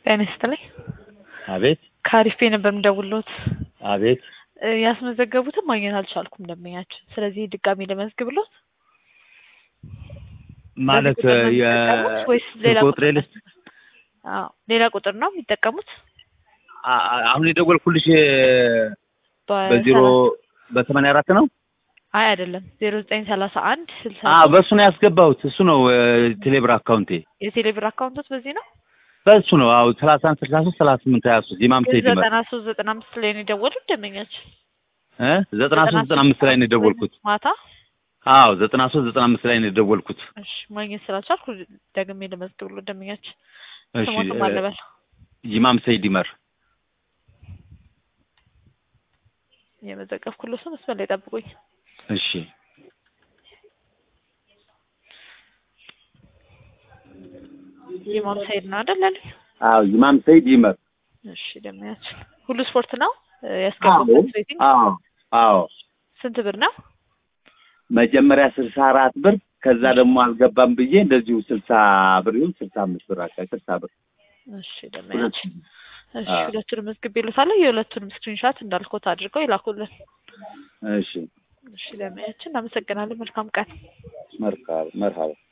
ጤና ይስጥልኝ። አቤት ከአሪፍ ቤት ነበር የምደውልዎት። አቤት እ ያስመዘገቡትን ማግኘት አልቻልኩም ደንበኛችን። ስለዚህ ድጋሜ ልመዝግብልዎት? ማለት በዚህ ቁጥር ነው የሚጠቀሙት ወይስ ሌላ ስልክ ቁጥር ቁጥሬ ነው? ልስጥ? አዎ ሌላ ቁጥር ነው የሚጠቀሙት? አ- አ- አሁን የደወልኩልሽ በ- በዜሮ ሰላሳ- በሰማንያ አራት ነው። አይ አይደለም ዜሮ ዘጠኝ ሰላሳ አንድ ስልሳ አ በእሱ ነው ያስገባሁት። እሱ ነው እ፣ ቴሌብር አካውንቴ የቴሌብር አካውንቶት በዚህ ነው በእሱ ነው። አዎ ሰላሳ አንድ ስልሳ ሶስት ሰላሳ ስምንት ሀያ ሶስት ኢማም ግን ሰይድ ይመር ዘጠና ሶስት ዘጠና አምስት ላይ ነው የደወሉት ደንበኛችን እ ዘጠና ሶስት ዘጠና አምስት ላይ ነው የደወልኩት። ማታ አዎ ዘጠና ሶስት ዘጠና አምስት ላይ ነው የደወልኩት። እሺ ማግኘት ስላልቻልኩ ደግሜ ልመዝግብልዎት ደንበኛችን እሺ ስሞትም እ፣ አለበል ኢማም ሰይድ ይመር የመዘገብኩልዎት ነው መስመር ላይ ጠብቁኝ እሺ ኢማም ሰይድ ነው አይደል ያሉኝ አዎ ኢማም ሰይድ ይመር እሺ ደንበኛችን ሁሉ ስፖርት ነው እ፣ ያስገቡበት ሬቲንግ አዎ አዎ ስንት ብር ነው መጀመሪያ ስልሳ አራት ብር ከዛ ደግሞ አልገባም ብዬ እንደዚሁ ስልሳ ብር ይሁን ስልሳ አምስት ብር አካ ስልሳ ብር እሺ ደንበኛችን እሺ አዎ። ሁለቱንም መዝግቤልዎታለሁ የሁለቱንም ስክሪንሻት እንዳልኩት አድርገው ይላኩልን እሺ እሺ ደንበኛችን እናመሰግናለን መልካም ቀን መርካብ መርሃባ